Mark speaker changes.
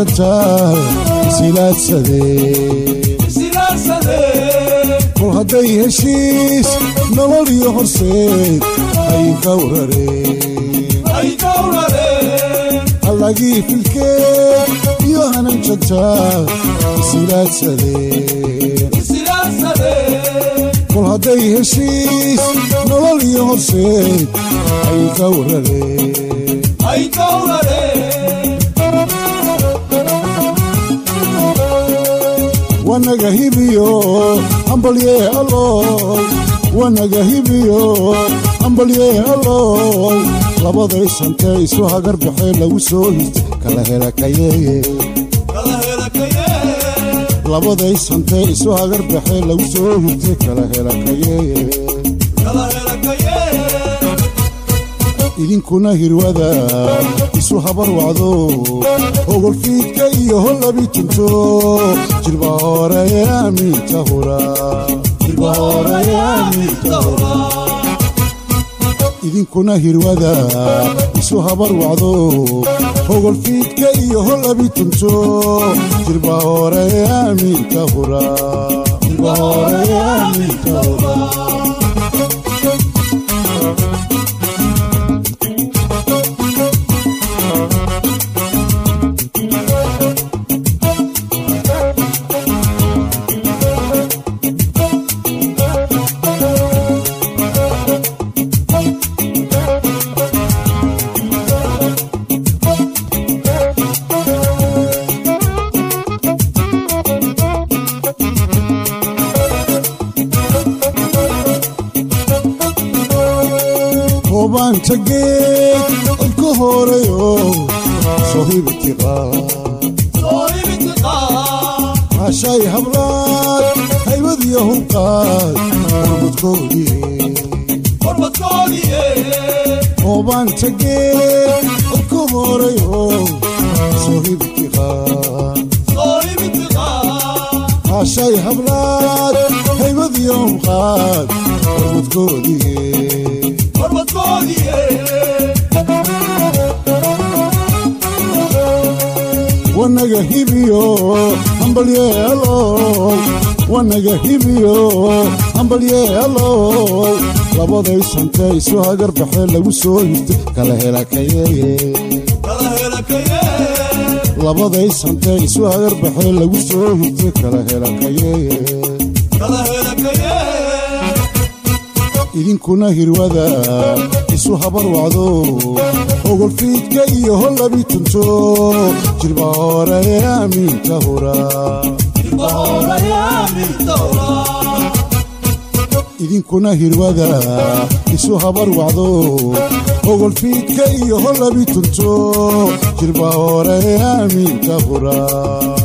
Speaker 1: jantaa silaadsadee kol hadday heshiis nolol iyo horseed ay gawrareen allagii filkeed iyo hanan jantaa silaadsadeen kol hadday heshiis nolol iyo horseed ay gawrareen wanaga hibiyo hambalye alloy wanaga hibiyo hambalye alloy labaday santee isu hagar baxee lagu soo hirtay kala helakayeeye labaday santee isu hagar baxee lagu soo hirtay kala helakayeeye idinkuna hirwada isu habar wacdo ogolfiidka iyo hollabi tunto jirba hore aaminta hura idinkuna hirwada isu habar wacdo ogolfiidka iyo hollabi tunto jirba hore aaminta hura hobaanta geed codka horeyo soo hibitiqaashay hablaad haybadiyo hubqaad hobaanta geed codka horeyo soo hibitiqaashay hablaad haybadiyo hubqaad hormadkoodii wanaga hibiyo hambalye alloy wanaga hibiyo hambalye alloy labaday santee isu hagar baxee lagu soo hirtay kala helakayeeye labaday santee isu hagar baxee lagu soo hirtay kala helakayeeye idinkuna hirwada isu habar wacdo ogolfiidka iyo hollabi tunto jirba hore aaminta hura idinkuna hirwada isu habar wacdo ogolfiidka iyo hollabi tunto jirba hore aaminta hura